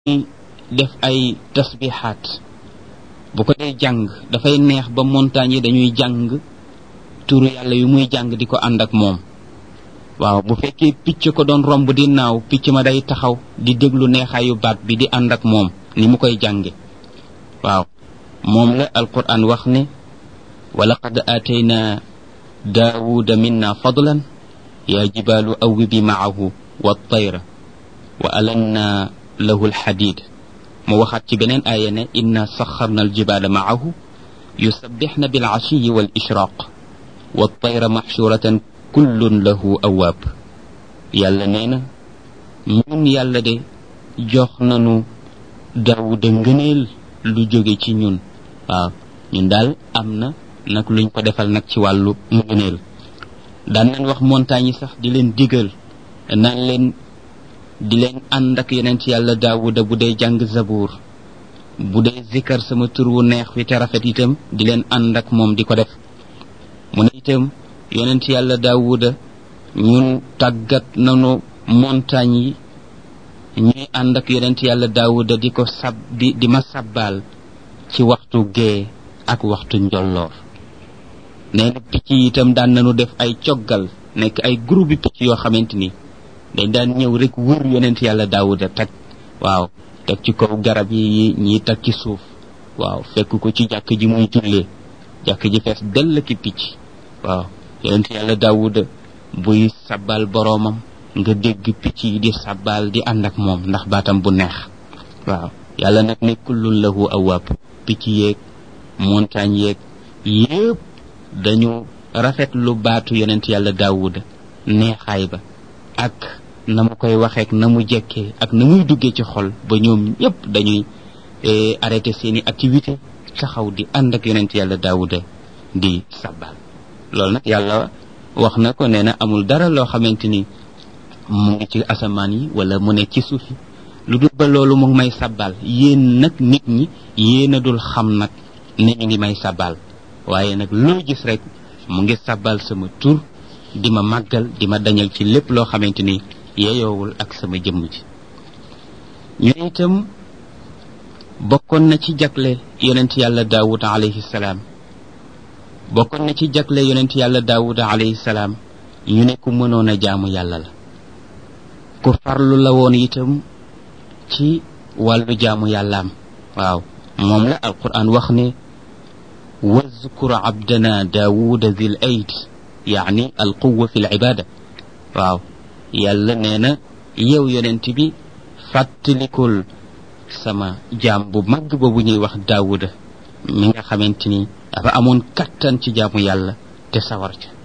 def ay tasbixaat bu ko dee jàng dafay neex ba montagne yi dañuy jàng turu yàlla yu muy jàng di ko ànd ak moom waaw bu fekkee picc ko doon romb di naaw picc ma day taxaw di déglu neexaayu baat bi di ànd ak moom ni mu koy jànge waaw moom la alquran wax ne wa laqad aatayna daawuda minna fadlan yaa jibaalu awwibi maahu wa tayra wa alanna lahu alxadid mu waxaat ci beneen aaya ne inna saxarna aljibaala maahu yusabbixna bilcashiyi wal ishraq wa tayra maxshuratan kullun lahu awaab yàlla nee na ñun yàlla de jox nanu daawuda ngëneel lu jóge ci ñun waaw ñun daal am na nag luñ ko defal nag ci wàllu ngëneel daan nañ wax montagne yi sax di leen digal naan leen di leen ànd ak yonent yàlla daawuda bu dee jàng zabuur bu dee zikkar sama tur wu neex wi te rafet itam di leen ànd ak moom di ko def mu ne itam yonent yàlla daawuda ñun tàggat nanu montagne yi ñuy ànd ak yonent yàlla daawuda di ko sab di di ma sabbaal ci waxtu gee ak waxtu njolloor nee na picc yi itam daan nañu def ay coggal nekk ay groupe picc yoo xamante ni dañ daan ñëw rek wër yonent yàlla daawuda teg waaw teg ci kaw garab yi ñii teg ci suuf waaw fekk ko ci jàkk ji muy jullee jàkk ji fees dell ki picc waaw yonent yàlla daawuda buy sabbal boroomam nga dégg picc yi di sabbal di ànd ak moom ndax baatam bu neex waaw yàlla nag ne kullun lahu awaab picc yeeg montagne yeeg yépp dañu rafet lu baatu yonent yàlla daawuda neexaay ba ak na mu koy waxeek na mu jekkee ak na muy duggee ci xol ba ñoom ñëpp dañuy arrêté seeni activité taxaw di ànd ak yonent yàlla daawuda di sabbal loolu nag yàlla wax na ko nee na amul dara loo xamante ni mu ngi ci asamaan yi wala mu ne ci suuf yi lu dul ba loolu mu ngi may sabbal yéen nag nit ñi yéen a dul xam nag ne ñu ngi may sabbal waaye nag loo gis rek mu ngi sabbal sama tur di ma màggal di ma dañal ci lépp loo xamante ni yeyoowul ak sama jëmm ji ñu ne itam bokkoon na ci jagle yonent yàlla daawud alayhi salaam bokkoon na ci jagle yonent yàlla daawuda alayhi salaam ñu ne ku mënoon a jaamu yàlla la ku farlu la woon itam ci wàllu jaamu yàllaam waaw moom la alquran wax ne wazkur abdana daawuda zil ayd yaani alquwa fi l ibada waaw yàlla nee na yow yonent bi fàttalikul sama jaam bu mag boobu ñuy wax daawuda mi nga xamante ni dafa amoon kattan ci jaamu yàlla te sawar ca